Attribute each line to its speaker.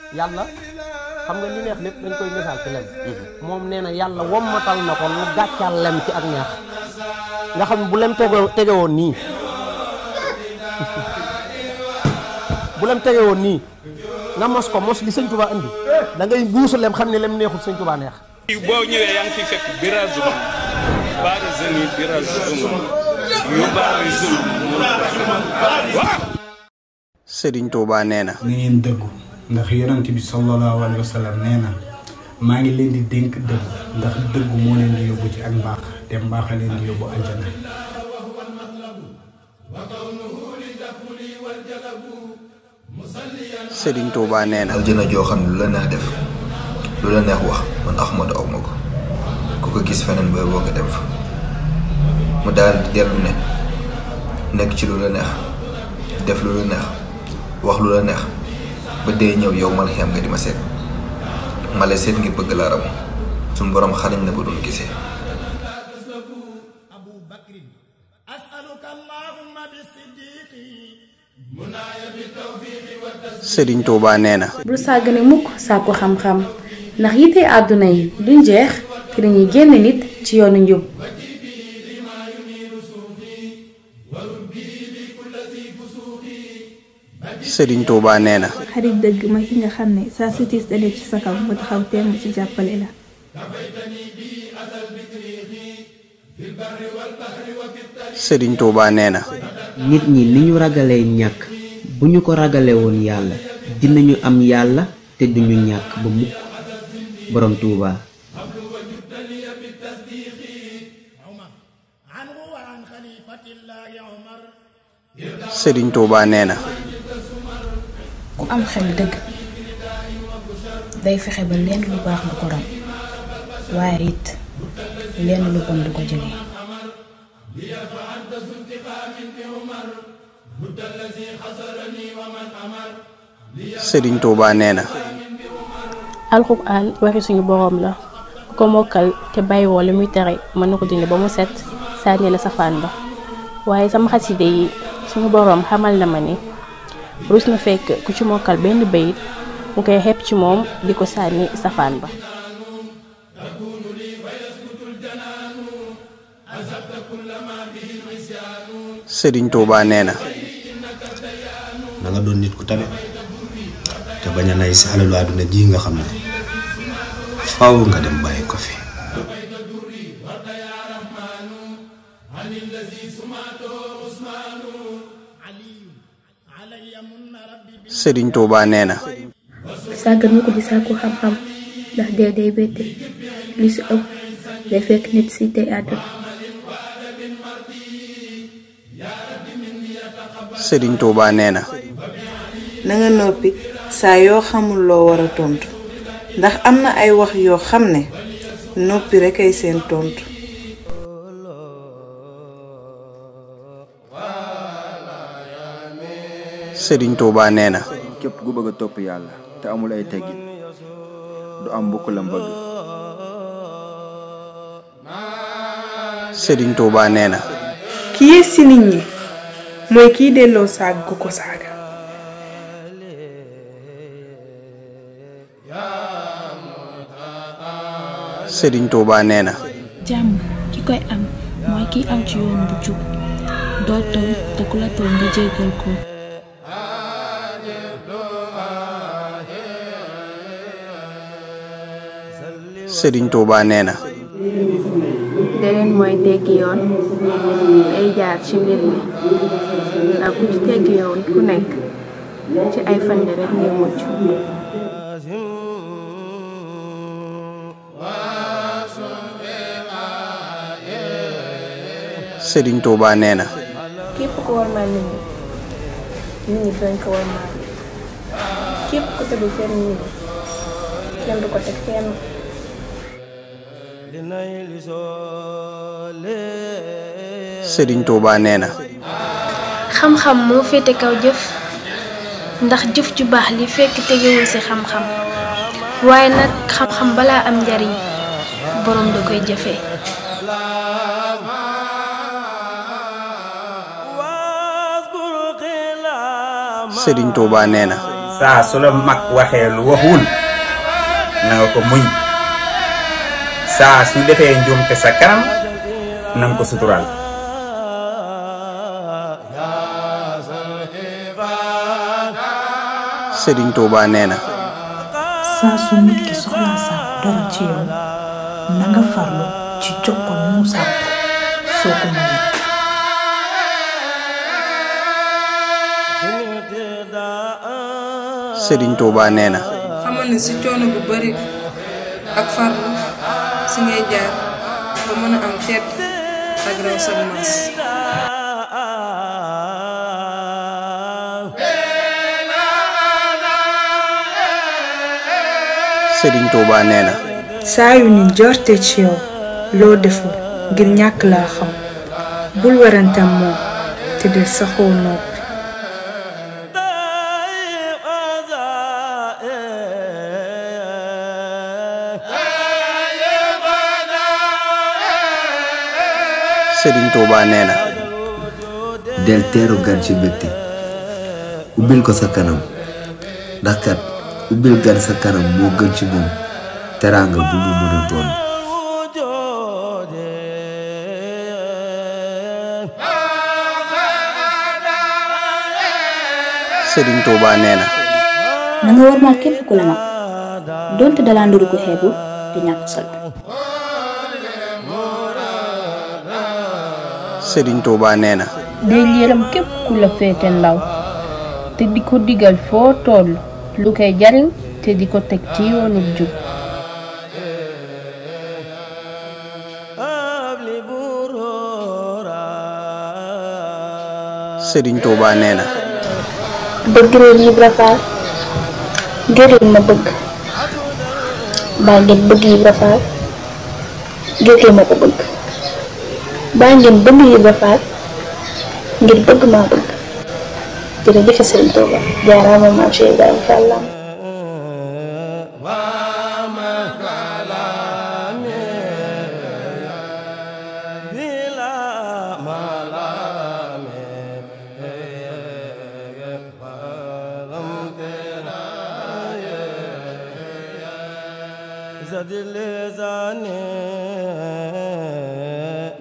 Speaker 1: yàlla xam nga li neex lépp dañ koy misaal ci lem moom nee na yàlla wommatal na ko lu gàccal lem ci ak neex nga xam ne bu lem tege tege woon nii bu lem tege woon nii nga mos ko mos li sëñ Tuubaa indi da ngay buusu lem xam ne lem neexul sëñ Tuubaa neex
Speaker 2: boo ñëwee yaa ngi fi fekk birazuma baara zeni birazuma yu baara zul waaw
Speaker 3: Sëriñ Tuubaa nee na
Speaker 4: na ngeen dëggu ndax yonent bi sallallahu alayhi wa sallam nee na maa ngi leen di dénk dëggu ndax dëggu moo leen di yóbbu ci ak mbaax te mbaax a leen di yóbbu aljana
Speaker 3: Sëriñ Tuubaa nee na
Speaker 5: aljana joo xam ne lu la neex def lu la neex wax man Ahmadu aw ma ko ku ko gis feneen booy boo nga dem fa mu daal di dellu ne nekk ci lu la neex def lu la neex wax lu la neex ba dee ñëw yow mal xem nga di ma seet ma lay seet ngir bëgg laa ramu suñu borom xarañ na ba doon gisee
Speaker 3: Sëriñ Tuubaa nee na
Speaker 6: bul sàggane mukk sàkku xam-xam ndax yite àdduna yi duñ jeex te dañuy génn nit ci yoonu njub
Speaker 3: Sëriñ Tuubaa nee na
Speaker 7: xarit dëgg mooy ki nga xam ne saa su tiis dalee ci sa kaw mu taxaw temm ci jàppale la
Speaker 3: Sëriñ Tuubaa nee na
Speaker 8: nit ñi ni ñu ragalee ñàkk bu ñu ko ragalee woon yàlla dinañu am yàlla te duñu ñàkk ba mukk borom Tuubaa
Speaker 3: Sëriñ Tuubaa nee na
Speaker 9: ku am xel dëgg day fexe ba lenn lu baax du ko ram waaye it lenn lu bon du ko jege
Speaker 3: Sëriñ Tuubaa nee na
Speaker 10: alxuraan waxi suñu boroom la ku ko mokkal te bàyyiwoo li muy tere mën na ko dindi ba mu set sànni la safaan ba waaye sama xaside yi suñu boroom xamal na ma ni rus na fekk ku ci mokkal benn bayit mu koy xepp ci moom di ko sànni safaan ba
Speaker 3: Sëriñ Tuubaa nee na
Speaker 11: na nga doon nit ku tabe te bañ a nay si alalu àdduna ji nga xam ne faaw nga dem bàyyi ko fi
Speaker 3: Sëriñ Tuubaa nee na
Speaker 7: sàggan mu ko di sàkku xam-xam ndax dee day bette li si ëpp day fekk nit si tey àdduna
Speaker 3: Sëriñ Tuubaa nee na
Speaker 12: na nga noppi saa yoo xamul loo war a tontu ndax am na ay wax yoo xam ne noppi rekk ay seen tontu.
Speaker 3: Sëriñ Tuubaa nee na
Speaker 13: képp ku bëgg a topp yàlla te amul ay teggin du am mbokk la mbëgg
Speaker 3: Sëriñ Tuubaa nee na
Speaker 14: ki yées ci nit ñi mooy kiy delloo saag gu ko saaga
Speaker 3: Sëriñ Tuubaa nee na
Speaker 7: jàmm ki koy am mooy kiy aw ci yoon bu jub doo tooñ te ku la tooñ nga jéggal ko
Speaker 3: Sëriñ Tuubaa nee na
Speaker 6: deneen mooy teggi yoon ay jaar ci mbir mi ndax ku ci teggi yoon ku nekk ci ay fan rek ngay mucc
Speaker 3: Sëriñ Tuubaa nee na
Speaker 6: képp ku war maal nit ñi nit ñi dañ ko war maal képp ku tegu fenn nit ñi kenn du ko teg fenn
Speaker 3: Sëriñ Tuubaa nee na
Speaker 15: xam-xam moo féete kaw jëf ndax jëf ju baax li fekk tegewul ci xam-xam waaye nag xam-xam balaa am njariñ boroom da koy jëfee
Speaker 3: Sëriñ Tuubaa nee na
Speaker 16: saa su la mag waxee lu waxul na nga ko muñ saa su defee njuumte sa kanam na nga ko suturaal
Speaker 3: Sëriñ Tuuba nee na
Speaker 9: saa su nit ki soxlaa sàkku dara ci yow na nga farlu ci jox ko mu sàkku soo ko mënee
Speaker 3: Sëriñ Tuuba nee na
Speaker 6: xamal ne si coono bu bari ak farlu si ngay jaar ba mën a am tedd ak raw sag maas
Speaker 3: Sëriñ Tuuba nee na
Speaker 14: saa yu nit jorte ci yow loo deful ngir ñàkk laa xam bul werante moom te del saxoo noppi
Speaker 3: Sëriñ Tuuba nee na
Speaker 17: del teeru gan ci mbégte ubbil ko sa kanam ndax kat ubbil gan sa kanam moo gën ci moom teraanga bu mu mën a doon
Speaker 3: Sëriñ Tuuba nee na
Speaker 7: na nga war maa képp ku la mag donte dalaa nduru ko xeebu te ñàkk solo
Speaker 3: Sëriñ Tuuba nee na
Speaker 18: day yërëm képp ku la féete ndaw te di ko digal foo toll lu koy jariñ te di ko teg ci yoonu jub
Speaker 3: Sëriñ Tuuba nee na
Speaker 7: bëgg leen Ibra Faal ngir leen ma bëgg baa ngeen bëgg Ibra Faal ngir leen ma ko bëgg baa ngeen bëgg Ibra Faal ngir bëgg maa bëgg jërëjëf Sëriñ Tuuba jaaraama maam Cheikh Ibrahima Fall Lamp
Speaker 19: زد لساني